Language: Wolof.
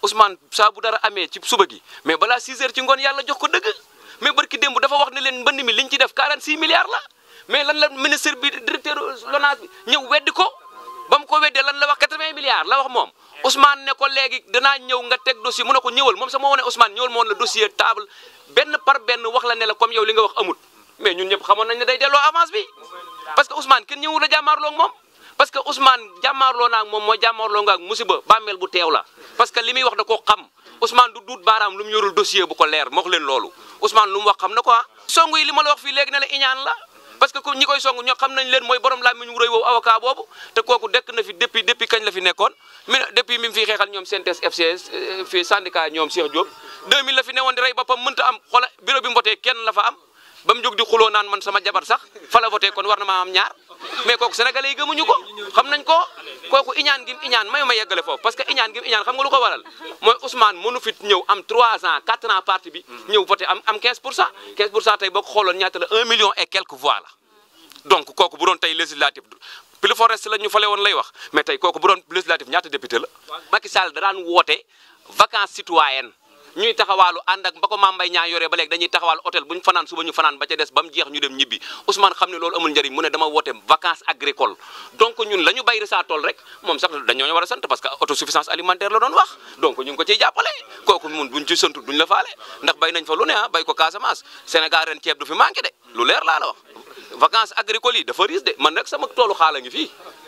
Ousmane saa bu dara amee ci suba gi mais balaa 6 heures ci ngoon yàlla jox ko dëgg mais barki démb dafa wax ne leen mbënd mi liñ ci def 46 milliards la mais lan la ministre bi directeur LONASE bi ñëw weddi ko ba mu ko weddee lan la wax 80 milliards la wax moom Ousmane ne ko léegi danaa ñëw nga teg dossier mu ne ko ñëwal moom sax moo wane Ousmane ñëwal moo woon la dossier table benn par benn wax la ne la comme yow li nga wax amut mais ñun ñëpp xamoon nañ ne day delloo avance bi parce que Ousmane kenn ñëwul a jàmmaarloo ak moom parce que Ousmane jàmmaarloo naa ak moom mooy jàmmaarloo nga ak musiba bàmmeel bu teew la parce que li muy wax da koo xam Ousmane du duut baaraam lu mu yorul dossier bu ko leer ma wax leen loolu Ousmane lu mu wax xam na ko ah song yi li ma la wax fii léegi ne la iñaan la parce que ku ñi koy song ñoo xam nañ leen mooy borom làmmiñ wu rëy woowu avocat boobu te kooku dekk na fi depuis depuis kañ la fi nekkoon mi depuis mi mu fi xeexal ñoom CNTS FCS fii syndicat ñoom Cheikh Diop 2000 la fi newoon di rey boppam mënta am xoola bureau bi mu voté kenn la fa am ba mu jóg di xuloo naan man sama jabar sax fa la voté kon war na maa am ñaar mais kooku sénégalais yi gëmuñu ko xam nañ ko kooku iñaan gi mu iñaan may ma yeggale foofu parce que iñaan gi mu iñaan xam nga lu ko waral mooy Ousmane mënu fit ñëw am 3 ans 4 ans parti bi ñëw voté am am 15 pour cent 15 pour cent tey boo ko xooloon ñaata la 1 million et quelques voix la donc kooku bu doon tey législatif plus forest la ñu fale woon lay wax mais tey kooku bu doon législatif ñaata député la Macky Sall da daan woote vacances citoyennes ñuy taxawaalu ànd ak ba ko Mame Mbaye Niang yoree ba léegi dañuy taxawaalu hôtel bu ñu fanaan suba ñu fanaan ba ca des ba mu jeex ñu dem ñibbi Ousmane xam ne loolu amul njëriñ mu ne dama woote vacances agricoles donc ñun la ñu bay sa tool rek moom sax dañoo war a sant parce que autosuffisance alimentaire la doon wax donc ñu ngi ko ciy jàppale kooku mun buñ ci santu duñ la faale ndax bay nañ fa lu ne ah bay ko Casamance Sénégal ren ceeb du fi manqué de lu leer laa la wax vacances agricoles yi dafa riis de man nag sama toolu xaala ngi fii